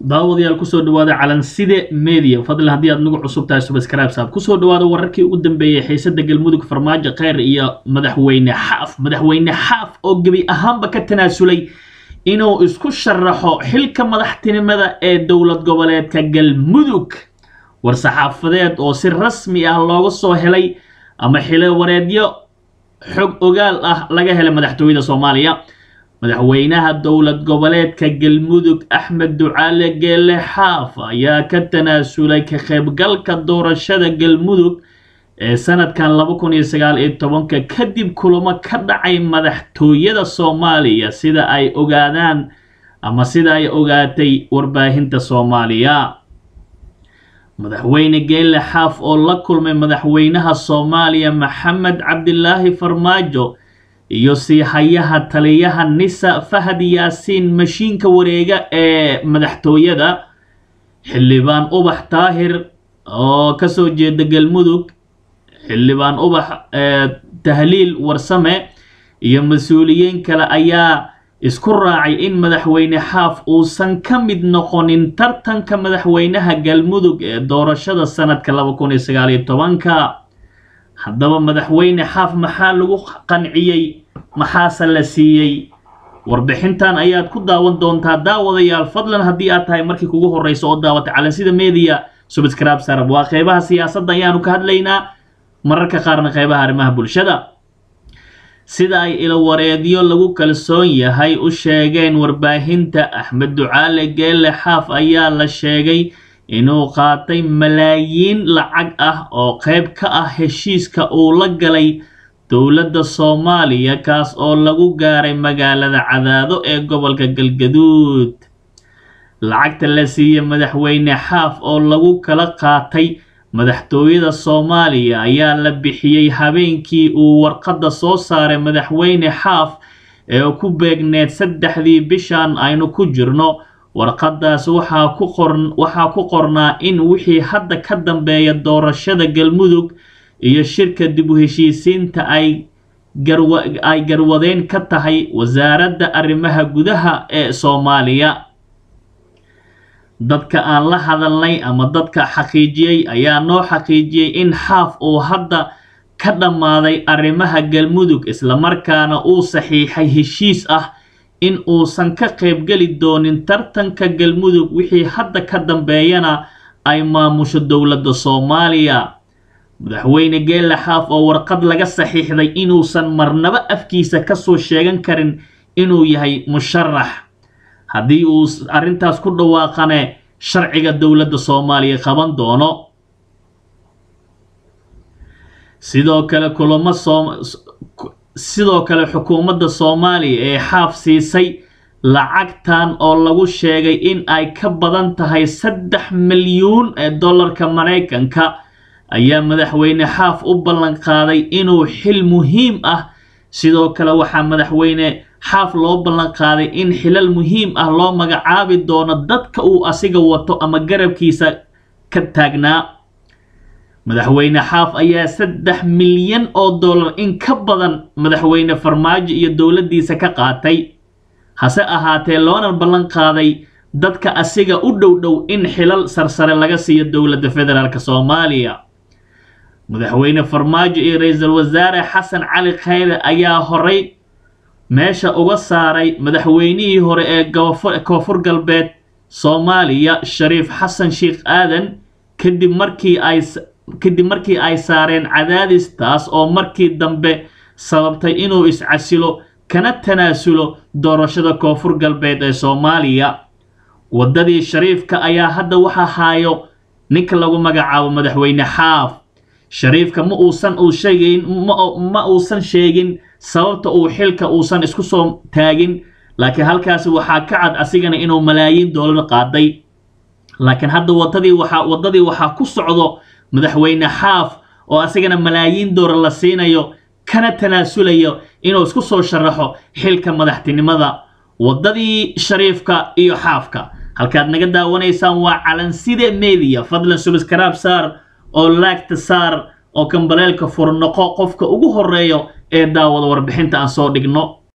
daawadayaal kusoo dhawaada calanside media fadlan haddii aad nagu cusub tahay subscribe saab kusoo dhawaada wararkii ugu dambeeyey xiisada galmudug farmaajo kheyr iyo madaxweyne xaaf madaxweyne xaaf oo gebi ahaanba ka tanaasulay inuu isku sharaxo xilka madaxtinimada ee dowlad goboleedka galmudug war-saxaafadeed oo si rasmi ah looga soo helay ama xilo wareedyo xog ogaal ah laga helay madaxtooyada soomaaliya madaxweynaha dowlad goboleedka galmudug axmed ducaale geele xaaf ayaa ka tanaasulay ka qaybgalka doorashada galmudug ee sanadkan laba kun iyo sagaal iyo tobanka kadib kulamo ka dhacay madaxtooyada soomaaliya sida ay ogaadaan ama sida ay ogaatay warbaahinta soomaaliya madaxweyne geele xaaf oo la kulmay madaxweynaha soomaaliya maxamed cabdilaahi farmaajo iyo siihayaha taliyaha nisa fahad yaasiin mashiinka wareega ee madaxtooyada xildhibaan ubax taahir oo kasoo jeeda galmudug xildhibaan ubax tahliil warsame iyo mas-uuliyiin kale ayaa isku raacay in madaxweyne xaaf uusan ka mid noqonin tartanka madaxweynaha galmudug ee doorashada sanadka laba kun iyo sagaal iyo tobanka haddaba madaxweyne xaaf maxaa lagu qanciyey maxaase la siiyey warbixintan ayaad ku daawan doontaa daawadayaal fadlan haddii aad tahay markii kugu horeyso oo daawatay calansida media subscribe sarab waa qeybaha siyaasadda ayaanu ka hadlaynaa mararka qaarna qeybaha arrimaha bulshada sida ay ilowareedyo lagu kalsoon yahay u sheegeen warbaahinta axmed ducaale geele xaaf ayaa la sheegay inuu qaatay malaayiin lacag ah oo qeyb ka ah heshiiska uu la galay dowladda soomaaliya kaas oo lagu gaaray magaalada cadaado ee gobolka galgaduud lacagta la siiyey madaxweyne xaaf oo lagu kala qaatay madaxtooyada soomaaliya ayaa la bixiyey habeenkii uu warqadda soo saaray madaxweyne xaaf ee ku beegneed saddexdii bishan aynu ku jirno warqadaas waxaa ku qor waxaa ku qornaa in wixii hadda ka dambeeya doorashada galmudug iyo shirka dib u heshiisiinta ay garwa ay garwadeyn ka tahay wasaaradda arrimaha gudaha ee soomaaliya dadka aan la hadalnay ama dadka xaqiijiyey ayaa noo xaqiijiyey in xaaf uu hadda ka dhammaaday arrimaha galmudug islamarkaana uu saxiixay heshiis ah in uusan ka qaybgeli doonin tartanka galmudug wixii hadda ka dambeeyana ay maamusho dowladda soomaaliya madaxweyne geele xaaf oo warqad laga saxiixday inuusan marnaba afkiisa kasoo sheegan karin inuu yahay musharax haddii uu arrintaas ku dhawaaqane sharciga dowladda soomaaliya qaban doono sidoo kale kulamo soo sidoo kale xukuumadda soomaaliya ee xaaf siisay lacagtan oo lagu sheegay in ay ka badan tahay saddex milyuun ee dollarka maraykanka ayaa madaxweyne xaaf u ballan qaaday inuu xil muhiim ah sidoo kale waxaa madaxweyne xaaf loo ballan qaaday in xilal muhiim ah loo magacaabi doono dadka uu asiga wato ama garabkiisa ka taagnaa madaxweyne xaaf ayaa saddex milyan oo dollar in ka badan madaxweyne farmaajo iyo dowladdiisa ka qaatay hase ahaatee loona ballan qaaday dadka asiga u dhow dhow in xilal sarsare laga siiyo dowladda federaalk soomaaliya madaxweyne farmaajo iyo ra-iisul wasaare xasan cali khayre ayaa horay meesha uga saaray madaxweynihii hore ee koonfur galbeed soomaaliya shariif xasan sheekh aadan kadib markii ay kadib markii ay saareen cadaadis taas oo markii dambe sababtay inuu iscasilo kana tanaasulo doorashada koonfur galbeed ee soomaaliya waddadii shariifka ayaa hadda waxaa haayo ninka lagu magacaabo madaxweyne xaaf shariifka ma uusan uu sheegayn ma uusan sheegin sababta uu xilka uusan isku soo taagin laakiin halkaasi waxaa ka cad asigana inuu malaayiin doolar qaaday laakiin hadda wadadii waxaa waddadii waxaa ku socdo madaxweyne xaaf oo asigana malaayiin doolar la siinayo kana tanaasulayo inuu isku soo sharaxo xilka madaxtinimada waddadii shariifka iyo xaafka halkaad naga daawanaysaan waa calanside media fadlan subscribe saar oo laagta saar oo kambaleelka furnoqo qofka ugu horeeyo ee daawada warbixinta aan soo dhigno